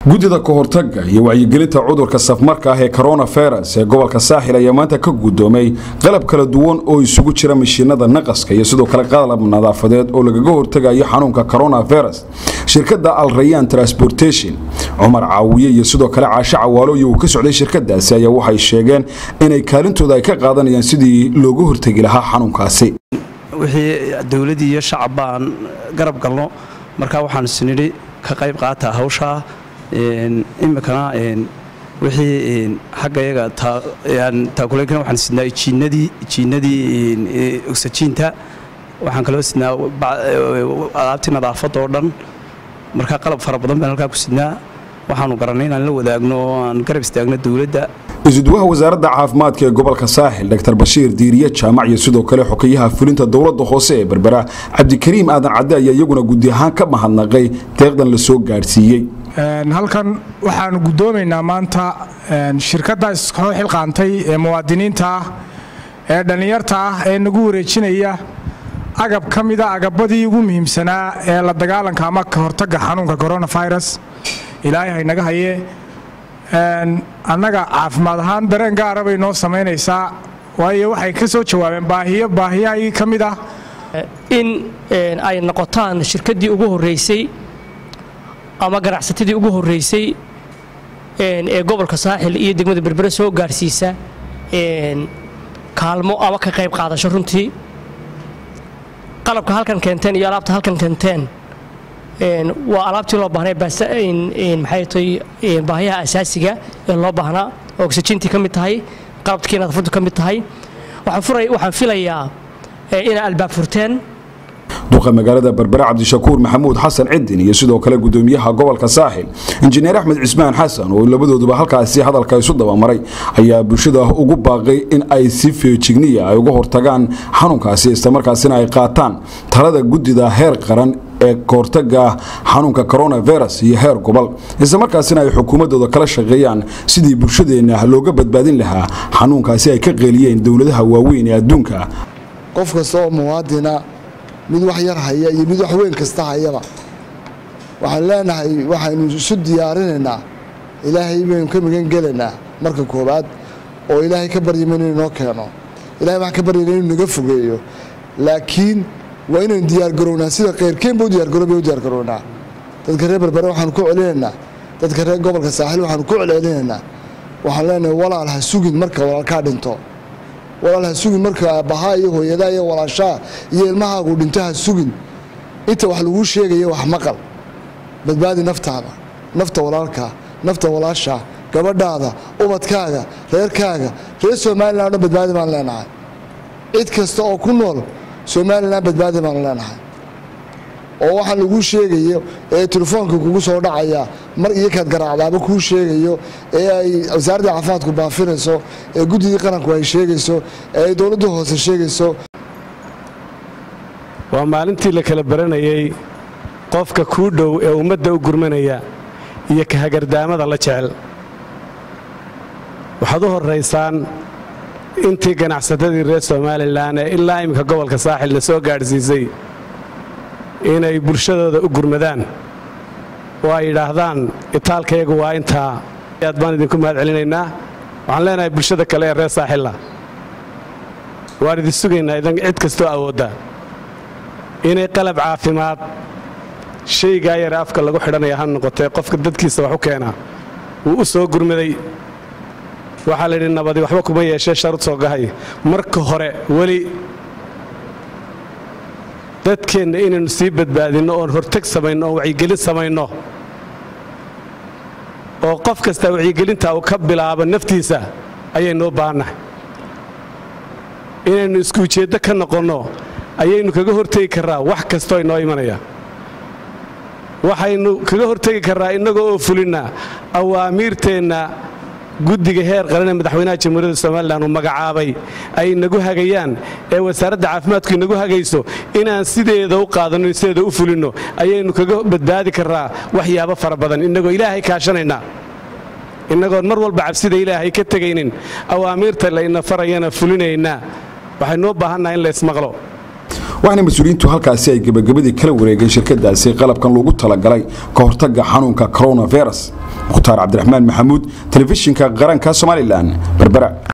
guddida kahortaga iyo wacyigelinta cudurka safmarka ah ee coronavirus ee gobolka saaxil ayaa maanta ka gudoomay qalab kala duwan oo isugu jira mashiinada naqaska iyo sidoo kale qalab nadaafadeed oo lagaga hortagayo xanuunka coronavirus shirkada alrayan transportation cumar caawiye iyo sidoo kale caasho cawaalo iyo uu ka socday shirkadaasi ayaa waxay sheegeen inay kaalintooda ay ka qaadanayaan sidii looga hortegi lahaa xanuunkaasi wixii dowladii iyo shacab baan garab galno markaa waxaan isnidhi ka qayb qaata hawshaa imikana wixii xaggayaga taakulenkana waxaan sidnaa jiinadii jiinadii ogsajiinta waxaan kaloo sidnaa alaabtii nadaafadda oo dhan markaa qalab fara badan baan halkaa ku sidnaa waxaanu garanay inaan la wadaagno oo aan garab istaagno dowladda isudwaha wasaaradda caafimaadka ee gobolka saaxil dr bashiir diiriye jaamac iyo sidoo kale xokeyaha fulinta dowladda hoose ee berbera cabdikariim aadan cadde ayaa iyaguna gudi ahaan ka mahadnaqay deeqdan la soo gaadhsiiyey halkan waxaanu guddoomaynaa maanta shirkadda iskoo xilqaantay ee muwaadiniinta ah ee dhallinyarta ah ee nagu wareejinaya agab ka mida agabadii ugu muhiimsanaa ee la dagaalanka ama ka hortagga xanuunka coronavirus ilaahay haynaga haye annaga caafimaad ahaan dareen gaara bay noo samaynaysaa waayo waxay ka soo jawaabeen baahiyo baahiyahii ka mid ah in ay noqotaan shirkaddii ugu horraysay ama ganacsatadii ugu horraysay ee gobolka saaxil iyo degmada berbere soo gaadhsiisa kaalmo ama ka qayb qaadasho runtii qalabka halkan keenteen iyo alaabta halkan keenteen waa alaabtii loo baahnay maxay tahay baahiyaha asaasiga ee loo baahnaa oo oksijiintii ka mid tahay qalabkii nadaafaddu ka mid tahay waxaan filayaa inay albaab furteen duqa magaalada berbere cabdishakuur maxamuud xasan cidin iyo sidoo kale gudoomiyaha gobolka saaxil injineer axmed cismaan xasan oo labadooduba halkaasi hadalka isu dabamaray ayaa bulshada ugu baaqay in ay si feejigniya ay uga hortagaan xanuunkaasi islamarkaasina ay qaataan talada guddida heer qaran ee kahortaga xanuunka coronavirus iyo heer gobol islamarkaasina ay xukuumadooda kala shaqeeyaan sidii bulshadeenna looga badbaadin lahaa xanuunkaasi ay ka qeeliyeen dowladaha waaweyn ee adduunka qof kasta oo muwaadina mid wax yar haya iyo mid wax weyn kasta hayaba waxaan leenahay waxaynu isu diyaarinaynaa ilaahay baynu ka magan gelaynaa marka koowaad oo ilaahay ka baryama inuu inoo keeno ilahay waxaan ka baryana inuu naga fogeeyo laakiin waa inaynu diyaargarownaa sida keyrkeenba u diyaargarooba u diyaargarownaa dadka reer berbere waxaanu ku celinaynaa dadka reer gobolka saaxiil waxaanu ku celcelinaynaa waxaan leenahay walaal ha sugin marka walaalkaa dhinto walaal ha sugin marka aabbahaa iyo hooyadaa iyo walaashaa iyo ilmahaagu dhinto ha sugin inta wax laguu sheegaya wax maqal badbaadi naftaada nafta walaalkaa nafta walaashaa gabadhaada ubadkaaga reerkaaga reer somalilan o dhan badbaadi baan leenahay cid kasta oo ku nool somalilan badbaadi baanu leenahay oo waxaan laguu sheegayo ee telefoonka kugu soo dhacaya mar iyo kaad garaacdaaba kuu sheegayo ee ay wasaaradda caafimaadku baafinayso ee guddidii qaranku ay sheegayso ee ay dowladda hoose sheegayso waa maalintii la kala baranayay qofka kuu dhow ee ummadda u gurmanaya iyo ka hagardaamada la jecel waxaad u horraysaan intii ganacsatadii reer somalilan ee ilaa iminka gobolka saaxilna soo gaadhsiisay inay bulshadooda u gurmadaan oo ay yidhaahdaan itaalkayagu waa intaa aad baan idinku mahad celinaynaa waxaan leenahay bulshada kale ee reer saaxilla waan idin sugaynaa idan cid kastoo awoodda inay qalab caafimaad shaygaa yare afka lagu xidhanaya ha noqotee qofka dadkiisa wax u keenaa wuu u soo gurmaday waxaa la yidhi nabadi waxba kuma yeeshee sharud soo gahay marka hore weli dadkeenna inaynu sii badbaadinno oon horteg samayno oon wacyigelin samayno oo qof kasta wacyigelinta uu ka bilaabo naftiisa ayaynuu baahannahay inaynu isku ujeeddo ka noqonno ayaynu kaga hortegi karraa wax kastoo inoo imanaya waxaynu kaga hortegi karraa innagoo oo fulinna awaamiirteenna guddiga heer qaran ee madaxweynaha jamhuuriyadda somalilan uu magacaabay ay inagu hagayaan ee wasaaradda caafimaadku inagu hagayso inaan sideeda u qaadanno sideeda u fulinno ayaynu kaga badbaadi karraa waxyaabo fara badan innagoo ilaahay kaashanaynaa innagoon mar walba cabsida ilaahay ka tegaynin awaamiirta layna farayana fulinaynaa waxaynuu baahannaha in laysmaqlo waxaana mas-uuliyiintu halkaasi ay gebagabadii kala wareegeen shirkadaasi qalabkan loogu talagalay ka hortagga xanuunka coronavirus mukhtaar cabdiraxmaan maxamuud telefishinka qaranka somalilan berbera